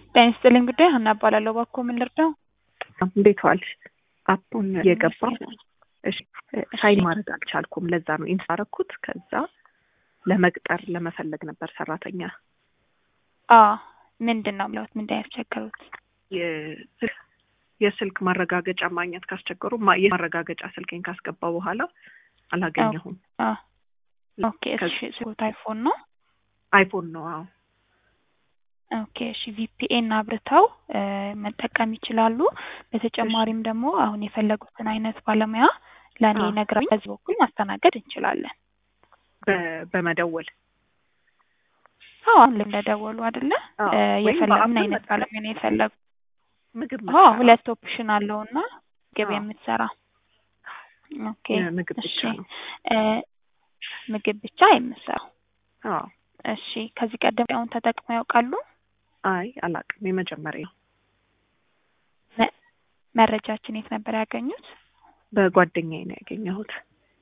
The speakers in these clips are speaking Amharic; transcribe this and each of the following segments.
ጤና ይስጥልኝ ጉዳይ ሀና እባላለሁ። እባክዎ ምን ልርዳው? እንዴት ዋልሽ? አፑን እየገባ እሺ ሳይን ማድረግ አልቻልኩም። ለዛ ነው ኢንስታ አደረኩት። ከዛ ለመቅጠር ለመፈለግ ነበር ሰራተኛ አ ምንድን ነው የሚለውት ምንድን ነው ያስቸገሩት? የስልክ- የስልክ ማረጋገጫ ማግኘት ካስቸገሩ ማ- የማረጋገጫ ስልኬን ካስገባ በኋላ አላገኘሁም። አ ኦኬ እሺ ስልክዎት አይፎን ነው? አይፎን ነው። አዎ ኦኬ እሺ ቪፒኤን አብርተው እ መጠቀም ይችላሉ። በተጨማሪም ደግሞ አሁን የፈለጉትን አይነት ባለሙያ ለእኔ አዎ። ነግረውኝ በዚህ በኩል ማስተናገድ እንችላለን። በ- በመደወል አዎ አሁን ላይ እንደደወሉ አይደለ አዎ። እ ወይም የፈለጉ ምን በአፕ አይነት መጠቀም። ባለሙያ ነው የፈለጉ? ምግብ አዎ መስራት ሁለት ኦፕሽን አለውና ምግብ አዎ። የምትሰራ ኦኬ ምግብ ብቻ እሺ ነው። እ ምግብ ብቻ የምትሰራው አዎ። እሺ ከዚህ ቀደም አሁን ተጠቅመው ያውቃሉ? አይ አላውቅም። የመጀመሪያ ነው። መ- መረጃችን የት ነበር ያገኙት? በጓደኛዬ ነው ያገኘሁት።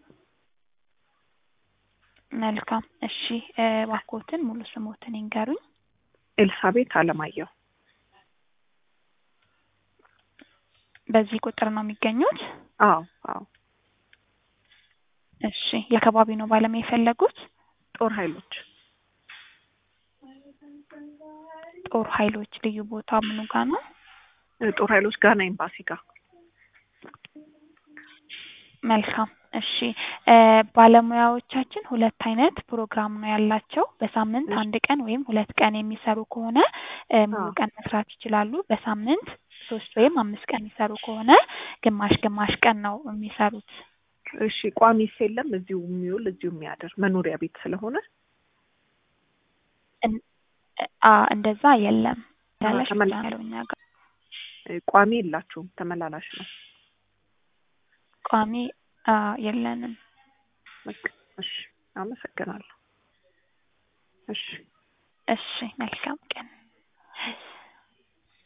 መልካም እሺ እ እባክዎትን ሙሉ ስሞትን ይንገሩኝ። ኤልሳቤት አለማየሁ። በዚህ ቁጥር ነው የሚገኙት? አዎ አዎ። እሺ የአካባቢ ነው ባለሙያ የፈለጉት? ጦር ኃይሎች ጦር ኃይሎች ልዩ ቦታ ምኑ ጋር ነው? ጦር ኃይሎች ጋና ኤምባሲ ጋር መልካም እሺ እ ባለሙያዎቻችን ሁለት አይነት ፕሮግራም ነው ያላቸው። በሳምንት እሺ። አንድ ቀን ወይም ሁለት ቀን የሚሰሩ ከሆነ እ ሙሉ አዎ። ቀን መስራት ይችላሉ። በሳምንት ሶስት ወይም አምስት ቀን የሚሰሩ ከሆነ ግማሽ ግማሽ ቀን ነው የሚሰሩት። እሺ ቋሚስ የለም? እዚሁ የሚውል እዚሁ የሚያድር መኖሪያ ቤት ስለሆነ እን- አ እንደዛ የለም ያለሽ ተመላ- ብቻ ነው እኛ ጋር እ ቋሚ የላችሁም? ተመላላሽ ነው። ቋሚ አ የለንም። በቃ እሺ፣ አመሰግናለሁ። እሺ እሺ መልካም ቀን